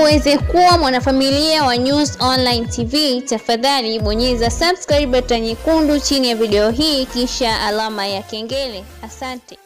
uweze kuwa mwanafamilia wa News Online TV, tafadhali bonyeza subscribe button nyekundu chini ya video hii kisha alama ya kengele. Asante.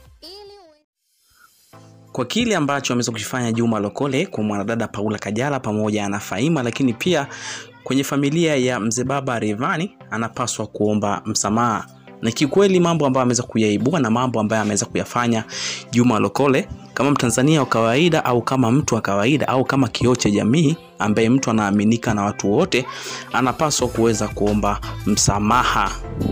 kwa kile ambacho ameweza kukifanya Juma Lokole kwa mwanadada Paula Kajala pamoja na Faima, lakini pia kwenye familia ya mzee baba Rayvanny anapaswa kuomba msamaha. Na kiukweli mambo ambayo ameweza kuyaibua na mambo ambayo ameweza kuyafanya Juma Lokole kama Mtanzania wa kawaida au kama mtu wa kawaida au kama kioo cha jamii ambaye mtu anaaminika na watu wote, anapaswa kuweza kuomba msamaha.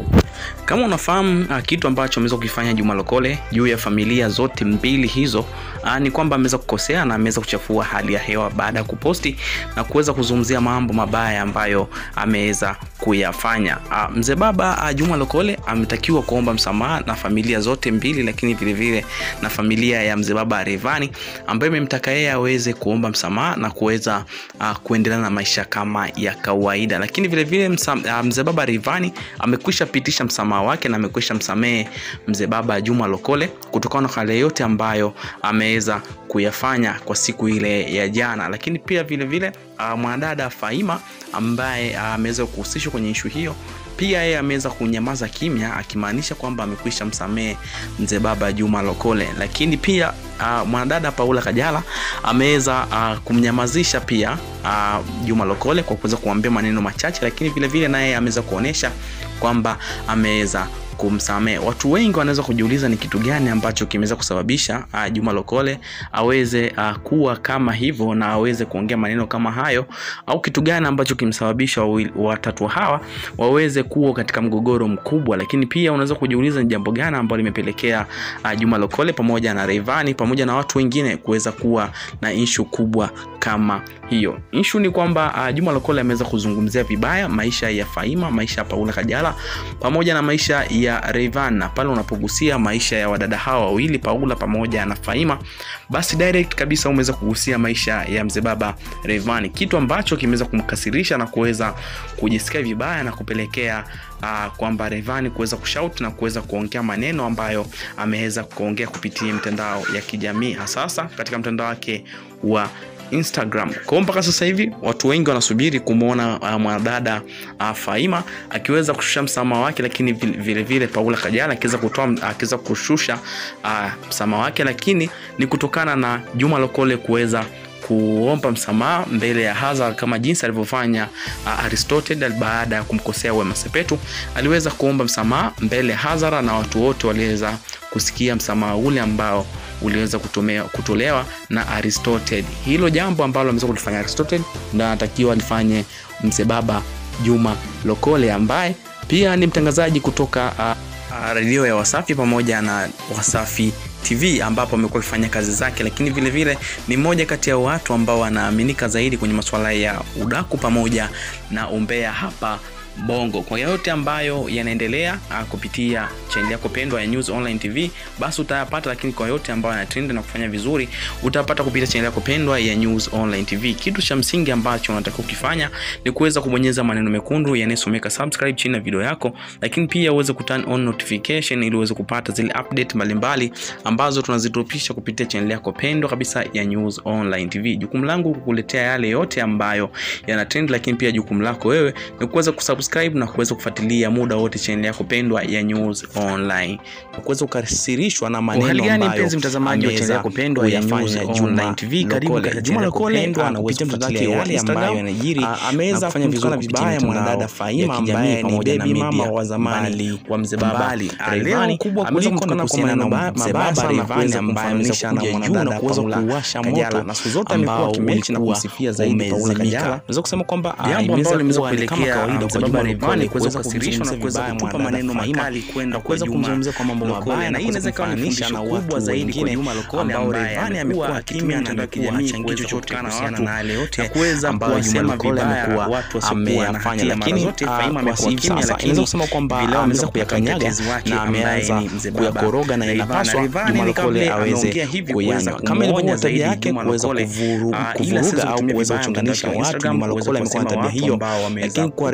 Kama unafahamu uh, kitu ambacho ameweza kukifanya Juma Lokole juu ya familia zote mbili hizo uh, ni kwamba ameweza kukosea na ameweza kuchafua hali ya hewa baada ya kuposti na kuweza kuzungumzia mambo mabaya ambayo ameweza kuyafanya. Uh, mzee baba uh, Juma Lokole ametakiwa kuomba msamaha na familia zote mbili, lakini vile vile na familia ya mzee baba Rayvanny ambayo imemtaka yeye aweze kuomba msamaha na kuweza uh, kuendelea na maisha kama ya kawaida, lakini vile vile uh, mzee baba Rayvanny amekwisha pitisha msamaha wake na amekwisha msamehe mzee baba Juma Lokole kutokana na hali yote ambayo ameweza kuyafanya kwa siku ile ya jana, lakini pia vile vile uh, mwanadada Faima ambaye ameweza uh, kuhusishwa kwenye ishu hiyo pia yeye ameweza kunyamaza kimya akimaanisha kwamba amekwisha msamehe mzee baba Juma Lokole, lakini pia uh, mwanadada Paula Kajala ameweza uh, kumnyamazisha pia uh, Juma Lokole kwa kuweza kumwambia maneno machache, lakini vile vile naye ameweza kuonesha kwamba ameweza kumsamehe. Watu wengi wanaweza kujiuliza ni kitu gani ambacho kimeweza kusababisha uh, Juma Lokole aweze uh, kuwa kama hivyo na aweze kuongea maneno kama hayo, au kitu gani ambacho kimsababisha watatu hawa waweze kuwa katika mgogoro mkubwa. Lakini pia unaweza kujiuliza ni jambo gani ambalo limepelekea uh, Juma Lokole pamoja na Rayvanny pamoja na watu wengine kuweza kuwa na ishu kubwa kama hiyo. Ishu ni kwamba uh, Juma Lokole ameweza kuzungumzia vibaya maisha ya Faima, maisha ya Paula Kajala pamoja na maisha ya Rayvanny, na pale unapogusia maisha ya wadada hawa wawili Paula pamoja na Faima, basi direct kabisa umeweza kugusia maisha ya mzee baba Rayvanny, kitu ambacho kimeweza kumkasirisha na kuweza kujisikia vibaya na kupelekea uh, kwamba Rayvanny kuweza kushout na kuweza kuongea maneno ambayo ameweza kuongea kupitia mitandao ya kijamii hasasa katika mtandao wake wa Instagram. Kwa mpaka sasa hivi watu wengi wanasubiri kumwona uh, mwanadada uh, Faima akiweza kushusha msamaha wake, lakini vile vile Paula Kajala akiweza kutoa akiweza kushusha uh, msamaha wake, lakini ni kutokana na Juma Lokole kuweza kuomba msamaha mbele ya hadhara kama jinsi alivyofanya uh, Aristotle baada ya kumkosea Wema Sepetu. Aliweza kuomba msamaha mbele ya hadhara na watu wote waliweza kusikia msamaha ule ambao uliweza kutolewa na Aristotle. Hilo jambo ambalo ameweza kulifanya Aristotle ndio anatakiwa alifanye mzee baba Juma Lokole ambaye pia ni mtangazaji kutoka uh, uh, redio ya Wasafi pamoja na Wasafi TV ambapo amekuwa akifanya kazi zake, lakini vile vile ni mmoja kati ya watu ambao wanaaminika zaidi kwenye masuala ya udaku pamoja na umbea hapa Bongo. Kwa yote ambayo yanaendelea uh, kupitia channel yako pendwa ya News Online TV, basi utayapata, lakini kwa yote ambayo yanatrend na kufanya vizuri utapata kupitia channel yako pendwa ya News Online TV. Kitu cha msingi ambacho unatakiwa kukifanya ni kuweza kubonyeza maneno mekundu yanayosomeka subscribe chini ya video yako, lakini pia uweze ku turn on notification ili uweze kupata zile update mbalimbali ambazo tunazidropisha kupitia channel yako pendwa kabisa ya News Online TV. Jukumu langu kukuletea yale yote ambayo yanatrend, lakini pia jukumu lako wewe ni kuweza kusubscribe na kuweza kufuatilia muda wote channel yako pendwa ya News Online na kuweza kukasirishwa na maneno Hali gani ambayo mpenzi mtazamaji wa channel yako pendwa ya News Online TV, karibu katika channel yako pendwa na kupitia kuweza mtandao kufuatilia wake yale wa ambayo Instagram. yanajiri Ah, ameweza na kufanya kumtukana vizuri vibaya kupitia mwanadada mitandao Faima ya ambaye kijamii ni pamoja na baby media mama wa zamani mbali wa mzee baba mbali. Ah, Rayvanny. leo kubwa Ameweza kuliko kumtukana na kwa maneno kuhusiana na mabaya mzee sana baba na Rayvanny kuweza ambaye ameweza kumfananisha na kuja juu mwanadada na kuweza Paula kuwasha Kajala. moto Na siku zote amekuwa ambao akimechi na ulikuwa kumsifia zaidi Paula umezimika. Kajala. Naweza kusema kwamba ah, Jambo imeweza ambalo limeweza kuwa ni kama kupelekea kawaida mzee kwa baba Juma Rayvanny Lokole kuweza kuweza kukasirishwa na kuweza kumzungumzia kutupa vibaya maneno mwanadada makali Faima kwenda na kwa kuweza Juma kumzungumzia kwa mambo Lokole. mabaya Na na hii kuweza inaweza ikawa ni kumfananisha fundisho na kubwa watu zaidi kwa wengine Juma Lokole ambao ambaye Rayvanny amekuwa amekuwa akitumia akitumia mitandao ya mitandao ya kijamii kijamii kuweza chochote kutukana kuhusiana watu na yale yote na kuweza ambayo Juma kuwasema Lokole vibaya amekuwa watu wasiokuwa na ameyafanya, hatia. Mara lakini zote ah, Faima kwa amekuwa hivi kimya, sasa lakini inaweza kusema kwamba vileo ameweza ameweza kuyakanyaga mtetezi wake na ambaye ameanza ni mzee baba kuyakoroga na Rayvanny. inapaswa Rayvanny Juma ni kama Lokole vile aweze ameongea hivi kuweza kuyanywa kama ilivyokuwa kumwonya tabia zaidi yake Juma kuweza Lokole. kuvuru- Ah, ila kuvuruga sasa au tutumie kuweza vibaya kuchonganisha mtandao wa watu. Instagram, Juma kuweza Lokole amekuwa na kuwasema tabia watu hiyo, ambao wameweza lakini kwa kukua Rayvanny kama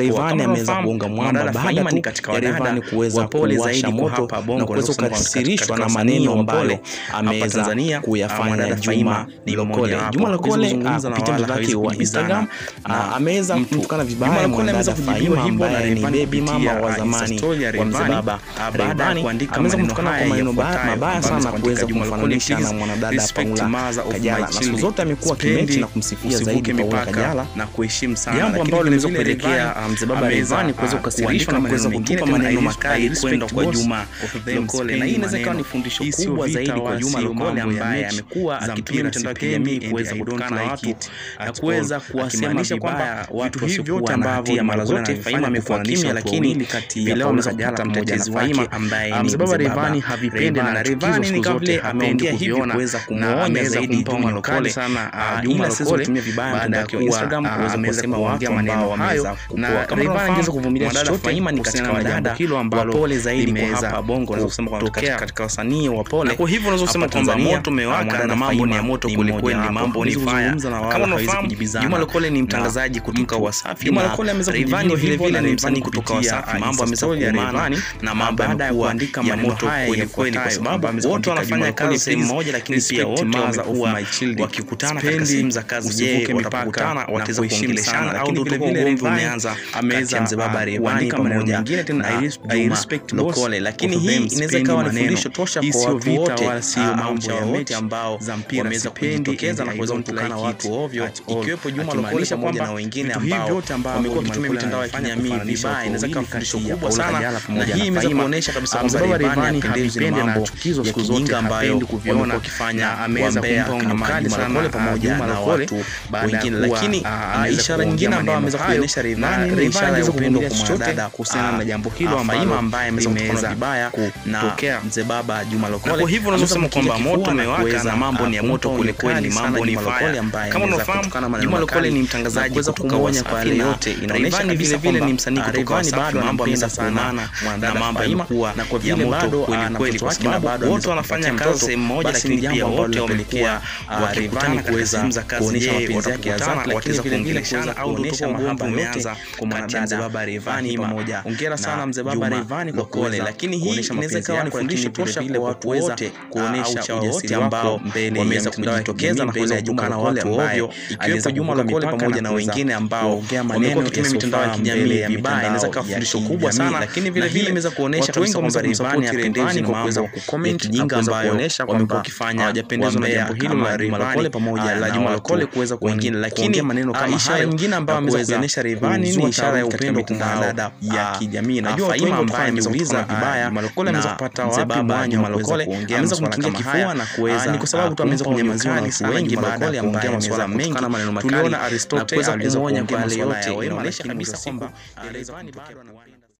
ameweza kugonga mwamba baada tu ya Rayvanny kuweza kuwasha moto na kuweza kukasirishwa na maneno ambayo ameweza kuyafanya Juma Lokole. Juma Lokole kupitia mtandao wake wa Instagram ameweza kumtukana vibaya mwanadada Faima ambaye ni baby mama wa zamani wa mzee baba Rayvanny. Ameweza kumtukana kwa maneno mabaya sana kuweza kumfananisha na mwanadada Paula Kajala, na siku zote amekuwa kimechi na kumsifia zaidi Paula Kajala na kuheshimu sana, jambo ambalo limeweza kupelekea mzee baba Rayvanny kuweza kukasirishwa na kuweza kutupa maneno makali kwenda kwa Juma Lokole, na hii inaweza kuwa ni fundisho kubwa zaidi kwa Juma Lokole ambaye amekuwa akitumia mitandao ya kijamii kuweza kutukana watu na kuweza kuwasemalisha kwamba vitu hivi vyote ambavyo mara zote Faima amekuwa kimya, lakini leo ameweza kupata mtetezi wake ambaye ni mzee baba Rayvanny havipendi, na Rayvanny ni kama vile ameongea hivi kuweza kumuonya zaidi Juma Lokole sana Juma Lokole kutumia vibaya mtandao wake wa Instagram kuweza kusema watu ambao wameweza kukua kama Rayvanny angeweza kuvumilia chochote Faima ni katika wadada hilo ambalo pole zaidi kwa hapa Bongo unaweza kusema kwamba katika wasanii wa pole. Kwa hivyo unaweza kusema kwamba moto umewaka na mambo ni ya moto kweli kweli, mambo ni fire. Kama unafahamu Juma Lokole ni mtangazaji kutoka Wasafi, Juma Lokole ameweza Rayvanny vile vile ni msanii kutoka Wasafi, mambo ameweza kuumana na mambo ya kuandika ya moto kweli kweli, kwa sababu wote wanafanya kazi sehemu moja, lakini pia wote wamekuwa wakikutana katika sehemu za kazi. Je, watakutana wataweza kuongeleshana au ndio ugomvi umeanza? Ameweza mzee baba Rayvanny pamoja mwingine tena I respect Lokole, lakini hii inaweza ikawa ni fundisho tosha kwa watu wote, wala sio mambo ya wote ambao wameweza kujitokeza na kuweza kutukana watu ovyo, ikiwepo Juma Lokole pamoja na wengine ambao wamekuwa wakitumia mitandao ya kijamii vibaya. Inaweza ikawa fundisho kubwa sana, na hii imeweza kuonyesha kabisa kwamba Rayvanny hapendi na chukizo siku zote ambayo kuviona wakifanya ameweza kumpa onyo kali sana pamoja na watu wengine, lakini ishara nyingine ambayo ameweza kuonyesha Rayvanny ni ishara ya upendo kwa mwanadada kuhusiana na jambo hilo ambalo ambaye ameweza kutukana vibaya kutokea mzee baba Juma Lokole. Kwa hivyo unaweza kusema kwamba moto umewaka na mambo ni ya moto kweli kweli, mambo ni fire. Kama unafahamu Juma Lokole ni mtangazaji kutoka Wasafi na yote, inaonyesha vile vile ni msanii kutoka Wasafi, mambo ameweza kuumana na mambo yamekuwa ya moto kweli kweli, kwa sababu wote wanafanya kazi sehemu moja, lakini pia wote wamekuwa wakikutana kuweza kuonyesha mapenzi yake ya dhati, wataweza kuongeleshana au kuonyesha mahaba umeanza kati ya mzee baba Rayvanny pamoja. Hongera sana mzee baba Rayvanny kwa Lokole, lakini hii inaweza ikawa ni fundisho tosha kwa watu wote kuonesha ujasiri ambao mbele wameweza kujitokeza na kuweza kutukana watu ovyo, ikiwepo Juma Lokole pamoja na wengine ambao wamekuwa wakitumia mitandao ya kijamii vibaya. Inaweza kuwa fundisho kubwa sana, lakini vile vile imeweza kuonyesha kabisa kwamba Rayvanny hapendezwi na kuweza kucomment kijinga ambayo wamekuwa wakifanya hawajapendezwa na jambo hilo la Rayvanny pamoja na Juma Lokole kuweza wengine, lakini maneno kama ishara nyingine ambayo ameweza kuonyesha Rayvanny ni ishara ya upendo kwa dada ya kijamii. Najua Faima ambaye ameuliza vibaya Juma Lokole ameweza kupata mzee wapi baba mwanya Juma wa kuweza Lokole kuongea ameweza masuala kumkingia kama haya kifua na kuweza ni kwa sababu tu ameweza kumpa kunyamaziwa na onyo watu kali wengi sana baada ya Juma Lokole kuongea ambaye masuala ameweza mengi kutukana maneno makali tuliona na Aristotle kuweza aliweza kumuonya kuongea kwa yale masuala yote, ya wema inaonyesha lakini mwisho kabisa wa siku kwamba Rayvanny peke yake